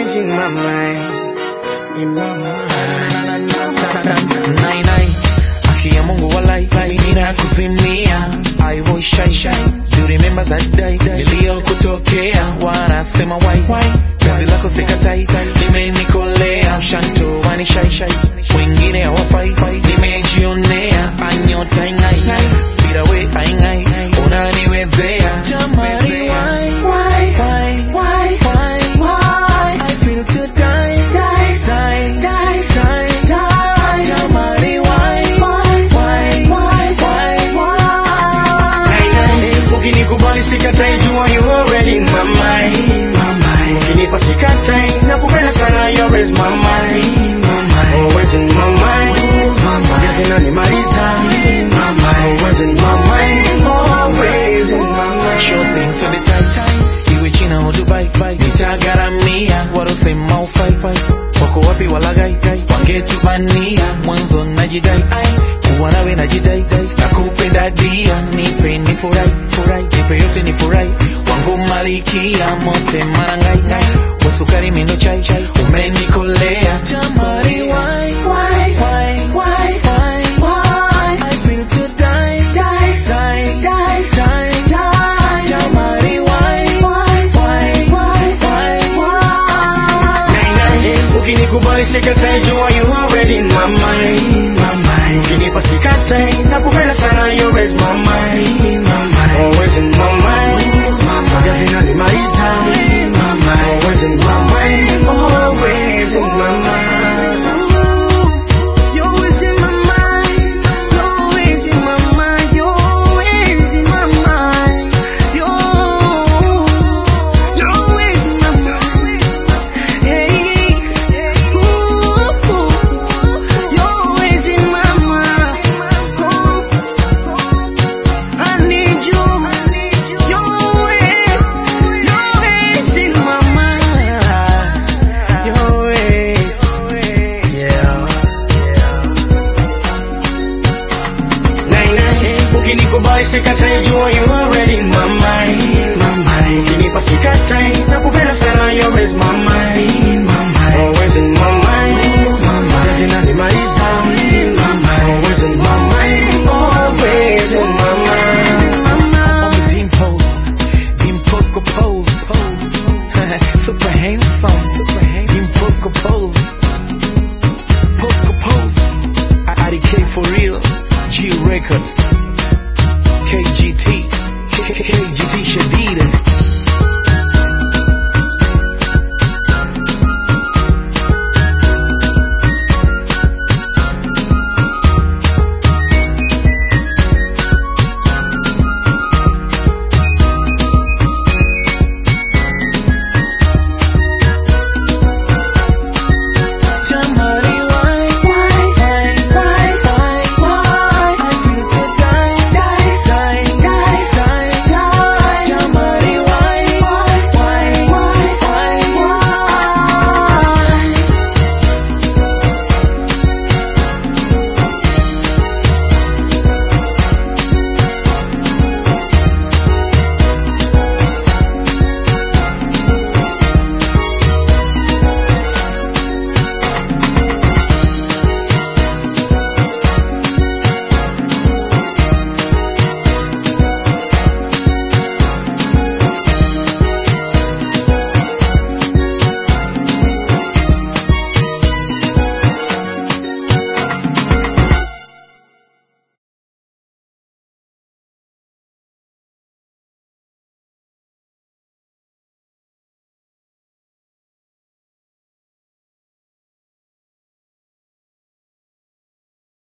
always in my mind, in my mind. Nai nai, haki ya Mungu walai, ninakuzimia I will shine shine. Do you remember that day niliyokutokea? Wanasema wai wai, penzi lako sikatai, limenikolea mshanto wani shai shai, wengine hawafai, nimejionea anyota ingai bila we aingai, unaniwezea jamani, why why why why why why I feel to die die die die die die jamani, why why why why why why Ukinikubali sikatai, jua you already in my mind. Ukinipa sikatai, nakupenda sana, you always my mind. Always in my mind. Yes, inanimaliza. Always in my mind. Always in my mind. shopping to the tight time iwe china au dubai nitagharamia warosema ufai wako wapi walagai wangetubania mwanzo najidai kuwa nawe najidai nakupenda dia nipe ni furai furai nipe yote ni furai wangu malikia mote marangai wasukari mindo chai umenikolea jamari why why why why why why I feel to die die die die die die jamari why why why why why why Ukinikubali sikatai